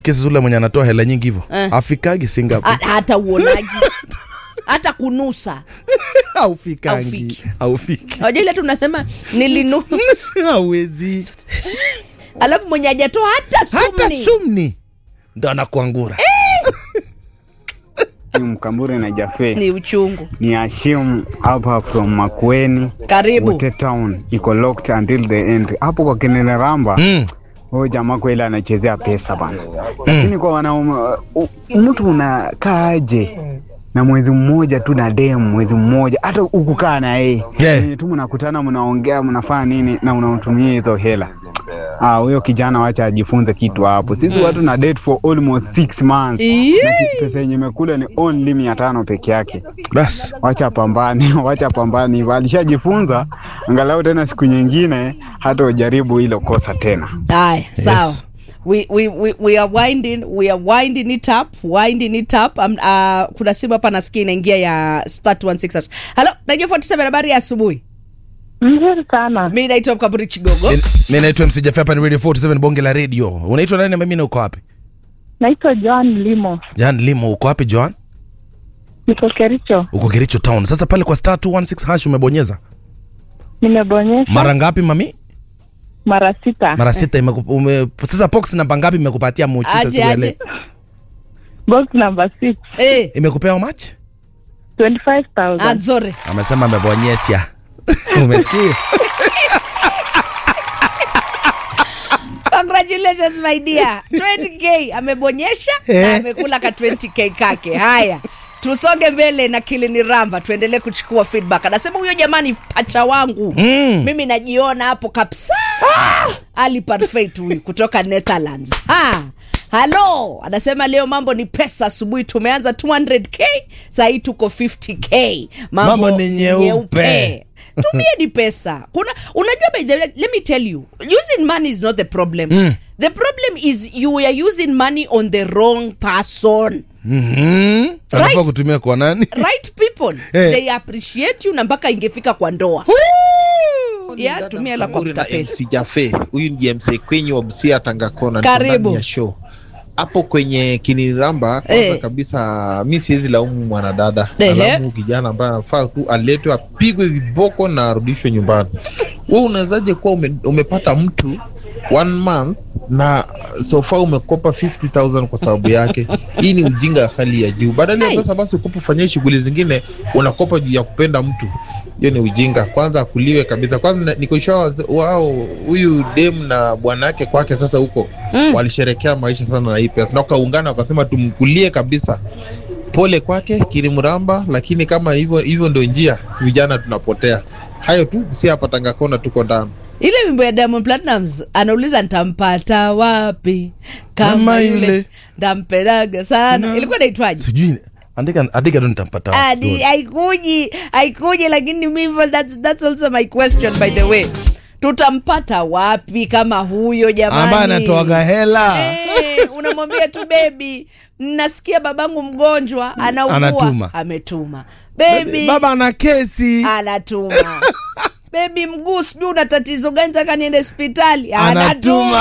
kesi ule mwenye anatoa hela nyingi hivyo Eh. afikagi Singapore Ha- hata uonaji hata kunusa aufikangi Haufiki. aufiki Wajua ile tunasema nilinu hawezi alafu mwenye hajatoa hata sumni hata sumni ndo anakuangura ni Mkambure na Jafe ni uchungu ni Hashim hapa from Makueni karibu Wote town iko locked until the end. Hapo kwa Kenele Ramba mm. huyo jamaa kweli anachezea pesa bana, lakini kwa wanaume u- mtu unakaa aje na mwezi mmoja tu na demu mwezi mmoja, hata ukukaa na yeye Yeah. Yenye tu mnakutana mnaongea mnafanya nini na unamtumia hizo hela Ah, huyo kijana wacha ajifunze kitu hapo. Sisi watu na date for almost six months Ii. na ki- pesa yenye imekula ni only mia tano peke yake. bas Wacha pambane, wacha pambane hivyo. Alishajifunza, angalau tena siku nyingine hata ujaribu hilo kosa tena. haya sawa Yes. We, we, we, we are winding we are winding it up winding it up um, uh, kuna simu hapa nasikia inaingia ya start 16 halo najua 47 habari ya asubuhi Mzuri sana. mi naitwa mkaburi chigogo Mi- mi naitwa MC Jaffe, hapa ni radio 47 bonge la radio unaitwa nani na mimi uko wapi Naitwa Joan Limo. Jan Limo uko wapi Joan Niko Kericho. uko Kericho town sasa pale kwa star 216 hash umebonyeza Nimebonyesha mara ngapi mami mara sita. mara sita imeku- ume, sasa box namba ngapi imekupatia muujiza Aje, siku ya aje. leo Box number 6. Eh, imekupea how much 25,000. anzore amesema amebonyesha umesikia congratulations my dear 20k amebonyesha na Eh. amekula ka 20k kake haya tusonge mbele na kilini ramba tuendelee kuchukua feedback anasema huyo jamani pacha wangu Mm. mimi najiona hapo kabisa ali perfect huyu kutoka netherlands ha halo anasema leo mambo ni pesa asubuhi tumeanza 200k sahii tuko 50k mambo, Mambo ni nyeupe. tumieni pesa kuna unajua by the way, let me tell you using money is not the problem Mm. the problem is you are using money on the wrong person Mhm. anafaa Right. kutumia kwa nani right people Eh. they appreciate you na mpaka ingefika kwa ndoa Yeah, Dada tumia hela kwa Mkamburi na kutapeli. MC Jaffe. Huyu ndiye MC Kwenyi wa Busia Tangakona. Karibu. Ndani ya show. Hapo kwenye kiniramba kwanza Eh. kabisa mi siwezi laumu mwanadada. Ehe. Nalaumu kijana ambaye anafaa tu aletwe apigwe viboko na arudishwe nyumbani. Wewe unawezaje kuwa ume, umepata mtu one month na so far umekopa 50000 kwa sababu yake. Hii ni ujinga ya hali ya juu. Badala Hai. ya pesa basi ukopa ufanyie shughuli zingine, unakopa juu ya kupenda mtu hiyo ni ujinga kwanza akuliwe kabisa kwanza nikoshua wao huyu dem na bwana yake kwake sasa huko Mm. walisherekea maisha sana na hii pesa na wakaungana wakasema tumkulie kabisa pole kwake kirimramba lakini kama hivyo hivyo ndio njia vijana tunapotea hayo tu si hapa tangakona tuko ndani ile wimbo ya Diamond Platnumz anauliza ntampata wapi kama Kama yule yule. ndampedaga sana No. ilikuwa naitwaje sijui andika andika tu nitampata Ah, wapi. ni- haikuji haikuji lakini mimi that's, that's also my question by the way tutampata wapi kama huyo jamani ambaye anatoaga hela Eh, unamwambia tu bebi nasikia babangu mgonjwa anaugua Anatuma. ametuma bebi baba ana kesi anatuma bebi mguu sijui una tatizo gani taka niende hospitali Anatuma. anatuma